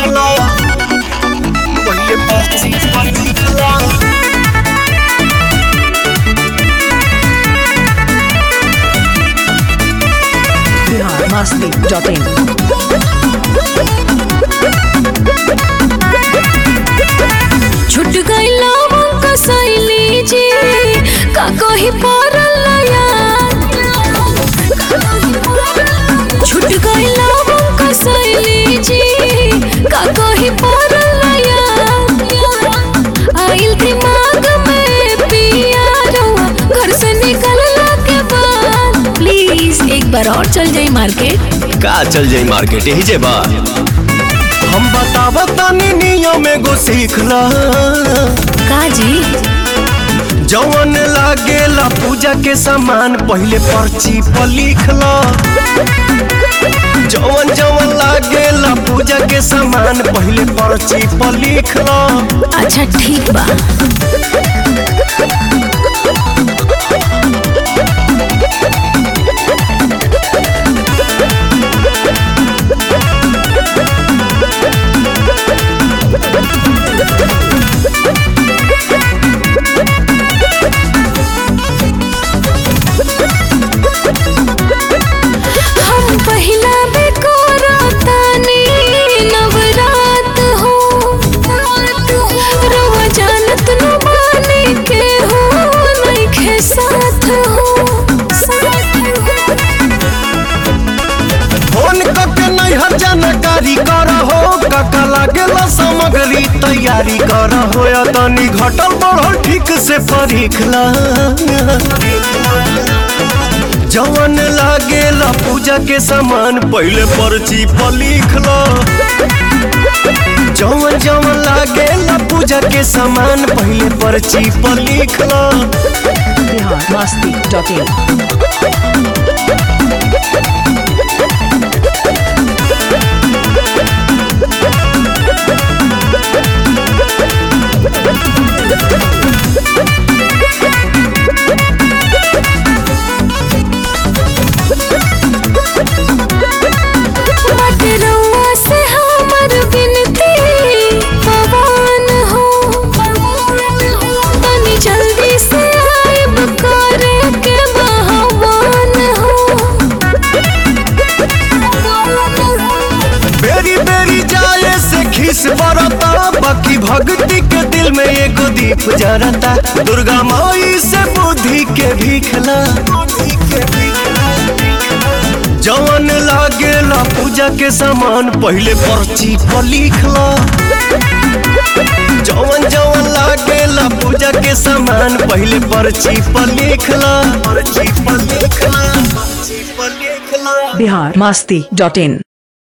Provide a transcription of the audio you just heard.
लिखला पहिले पर्ची पर लिखला biharmasti.in छुट गईला हमको सैली जी का कही पड़ल याद छुट गईला हमको सैली जी का कही पड़ल याद आइल दिमाग में पिया रहुआ घर से निकलला के बाद प्लीज एक बार और चल जाई मार्केट का चल जाई मार्केट यही जे बा हम बतावत तनी नियम एगो सीखला का जी जवन लागेला पूजा के सामान पहिले पर्ची पर लिखला जवन जवन लागेला पूजा के सामान पहिले पर्ची पर लिखला अच्छा ठीक बा हम पहिला बेकोरा तानी नवरात हो रवा जानत न माने के हो नइखे साथ हो फोन करके नैहर जानकारी कर हो काका लागेला सामग्री तैयारी कर हो या तनी घटल बढ़ल ठीक से परीखला जवन लागेला पूजा के सामान पहिले पर्ची पर लिखला जवन जवन लागेला पूजा के सामान पहिले पर्ची पर लिखला biharmasti.in बट रउआ से हमर बिनती पवन हो तनी जल्दी से आइब करे के बहवान हो बेरी बेरी जाए से खीस बरता बाकी भक्ति के दिल में एगो दीप जरता दुर्गा माई से बुद्धि के भीखला जवन लागेला पूजा के सामान पहिले पर्ची पर लिखला जवन जवन लागेला पूजा के सामान पहिले पर्ची पर लिखला पर्ची पर लिखला पर्ची पर लिखला biharmasti.in